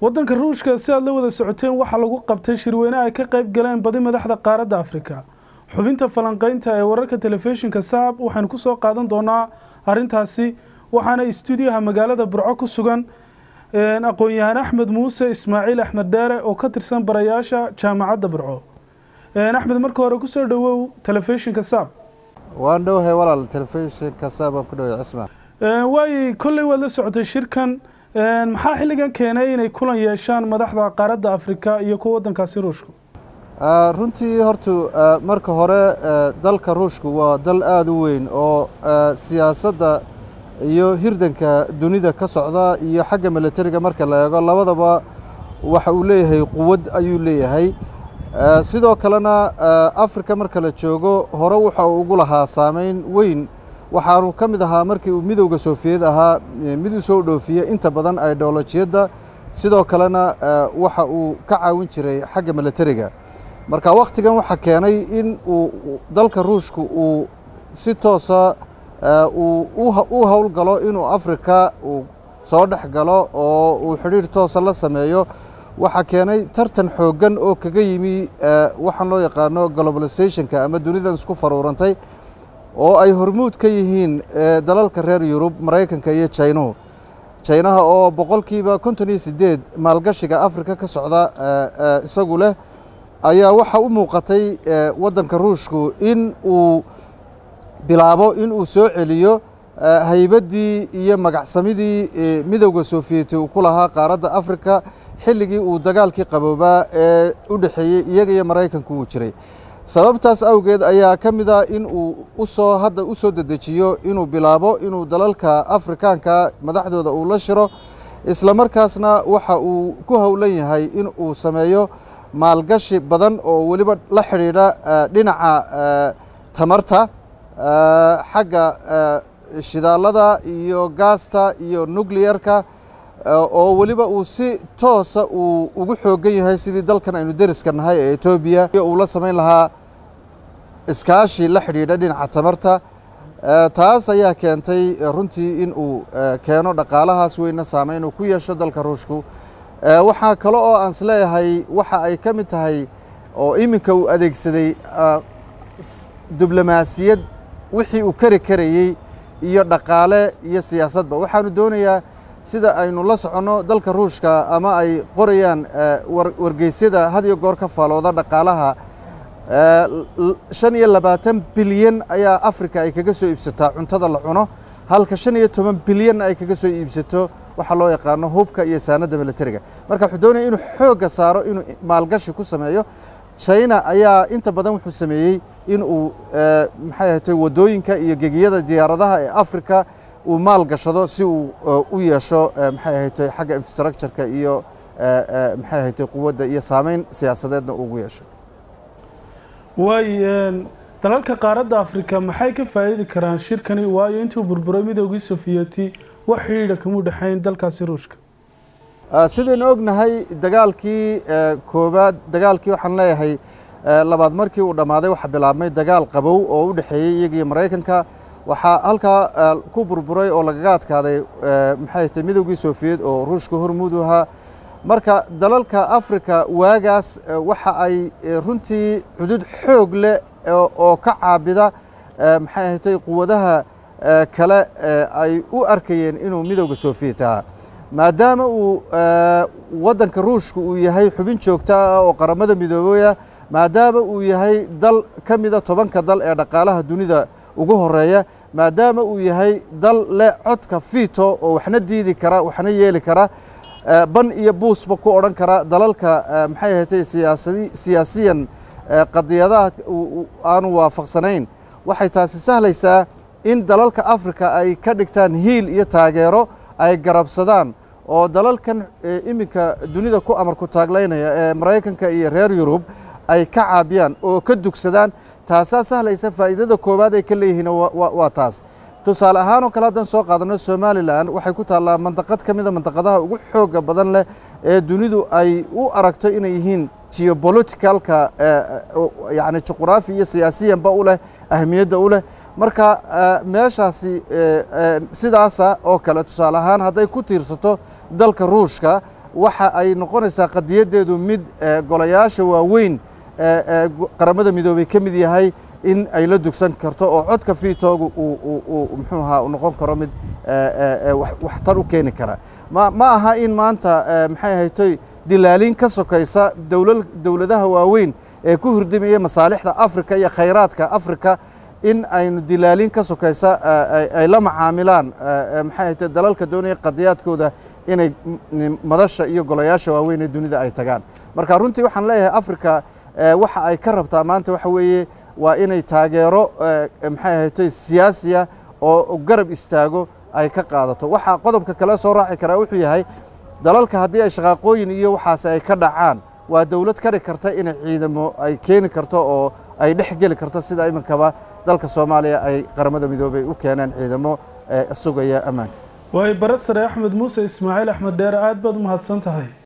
waddanka ruushka si aad la wada socoteen waxaa lagu qabtay shirweyne ay ka qayb galeen badi madaxda qaaradda afrika xubinta falanqeynta ee wararka telefishinka saab waxaynu ku soo qaadan doonaa arrintaasi waxaana istuudiyaha magaalada burco ku sugan aqoon-yahaan axmed muuse ismaaciil axmed dheere oo ka tirsan barayaasha jaamacadda burco axmed marka hore kusoo dhowow telefishinka saab waan dhowahay walaal telefishinka saab aan ku dhoway cismaan waay kolley waad la socotay shirkan maxaa xilligan keenay inay kulan yeeshaan madaxda qaaradda afrika iyo kuwa waddankaasi ruushka runtii hortu marka hore dalka ruushku waa dal aada u weyn oo siyaasadda iyo hirdanka dunida ka socda iyo xagga milatariga marka la eego labadaba waxa uu leeyahay quwad ayuu leeyahay sidoo kalena afrika marka la joogo hore waxa uu ugu lahaa saameyn weyn waxaanu ka mid ahaa markii uu midowda soofiyad ahaa mid u soo dhoofiya inta badan idolojiyadda sidoo kalena waxa uu ka caawin jiray xagga milatariga marka wakhtigan waxaa keenay in uu dalka ruushka uu si toosa u howlgalo inuu afrika uu soo dhex galo oo uu xidhiir toosa la sameeyo waxaa keenay tartan xooggan oo kaga yimi waxaan loo yaqaano globalizationka ama dunidan isku faruurantay oo ay hormuud ka yihiin dalalka reer yurub maraykanka iyo jainuhu jainaha oo boqolkiiba konton iyo sideed maalgashiga afrika ka socda isagu leh ayaa waxa u muuqatay waddanka ruushku in uu bilaabo in uu soo celiyo haybaddii iyo magacsamidii midowda soofiyeti uu ku lahaa qaaradda afrika xilligii uu dagaalkii qaboobaa ee u dhexeeyey iyaga iyo maraykanku uu jiray sababtaas awgeed ayaa ka mid ah in uu usoo hadda u soo dedejiyo inuu bilaabo inuu dalalka afrikaanka madaxdooda uu la shiro isla markaasna waxa uu ku howlan yahay in uu sameeyo maalgashi badan oo weliba la xidhiidha dhinaca tamarta xagga shidaalada iyo gaasta iyo nucleyarka oo weliba uu si toosa uu ugu xoogan yahay sidii dalkan aynu deriska nahay ee etoobiya uu la samayn lahaa iskaashi la xidhiidha dhinaca tamarta taas ayaa keentay runtii in uu keeno dhaqaalahaas weyna saameyn uu ku yeesho dalka ruushku waxaa kale oo aan isleeyahay waxa ay ka mid tahay oo iminka uu adeegsaday diblomaasiyad wixii uu kari karayey iyo dhaqaale iyo siyaasadba waxaanu doonayaa sida aynu la soconno dalka ruushka ama ay qorayaan wargeysyada had iyo goor ka faalooda dhaqaalaha shan iyo labaatan bilyan ayaa afrika ay kaga soo iibsataa cuntada la cuno halka shan iyo toban bilyan ay kaga soo iibsato waxaa loo yaqaano hubka iyo saanadda milatariga marka wuxuu doonaya inuu xoogga saaro inuu maalgashi ku sameeyo china ayaa inta badan wuxuu sameeyey in uu maxay ahatay waddooyinka iyo gegiyada diyaaradaha ee afrika uu maal gashado si uu u yeesho maxay ahatay xagga infrastructureka iyo maxay ahatay quwadda iyo saameyn siyaasadeedna ugu yeesho waay dalalka qaaradda afrika maxay ka faa'iidi karaan shirkani waayo intuu burburay midoogii sofiyeti wax xidhiidha kamuu dhexayn dalkaasi ruushka sidaynu ognahay dagaalkii koobaad dagaalkii waxaan leeyahay labaad markii uu dhammaaday waxaa bilaabmay dagaal qabow oo u dhexeeyey iyagiiyo maraykanka waxaa halkaa ku burburay oo lagaga adkaaday maxay tahay midoogii sofiyeed oo ruushka hormuud u ahaa marka dalalka afrika waagaas waxa ay runtii cudud xoog leh oo ka caabida maxay ahatay quwadaha kale ay u arkayeen inuu midowda sofiyet ahaa maadaama uu waddanka ruushka uu yahay xubin joogta ah oo qaramada midoobaya maadaama uu yahay dal ka mida tobanka dal ee dhaqaalaha dunida ugu horeeya maadaama uu yahay dal leh codka fito oo waxna diidi kara waxna yeeli kara ban iyo buusba ku odhan kara dalalka maxay ahatay siyaasiyan qadiyadaha aanu waafaqsanayn waxay taasi sahlaysaa in dalalka afrika ay ka dhigtaan hiil iyo taageero ay garabsadaan oo dalalkan iminka dunida ku amarku taaglaynaya ee maraykanka iyo reer yurub ay ka caabiyaan oo ka dugsadaan taasaa sahlaysa faa'iidada koowaad ay ka leeyihiin waa taas tusaale ahaan oo kale haddaan soo qaadano somalilan waxay ku taallaa mandaqad ka mida mandaqadaha ugu xooga badan leh ee dunidu ay u aragto inay yihiin geopoliticalka yani juqraafi iyo siyaasiyanba u leh ahmiyadda u leh marka meeshaasi sidaasa oo kale tusaale ahaan hadday ku tiirsato dalka ruushka waxa ay noqonaysaa qadiyaddeedu mid golayaasha waaweyn qaramada midoobey ka mid yahay in ay la dugsan karto oo codka fiitoogu uu muxuu ahaa u noqon karo mid waxtar u keeni kara ma ma aha in maanta maxay ahaytoy dilaalin ka sokaysa dowladaha waaweyn ee ku hurdimaya masaalixda afrika iyo khayraadka afrika in aynu dilaalin ka sokaysa ay la macaamilaan maxay ahaytoy dalalka doonaya qadiyaadkooda inay madasha iyo golayaasha waaweyn ee dunida ay tagaan marka runtii waxaan leeyahay afrika waxa ay ka rabtaa maanta waxa weeye waa inay taageero maxay ahaytoy siyaasiya oo garab istaago ay ka qaadato waxaa qodobka kale soo raaci karaa wuxuu yahay dalalka haddii ay shaqaaqooyin iyo waxaas ay ka dhacaan waa dowlad kari karta inay ciidamo ay keeni karto oo ay dhex geli karto sida iminkaba dalka soomaaliya ay qaramada midoobey u keeneen ciidamo sugaya ammaanka waay bare sare axmed muuse ismaaciil axmed dheere aad baad u mahadsan tahay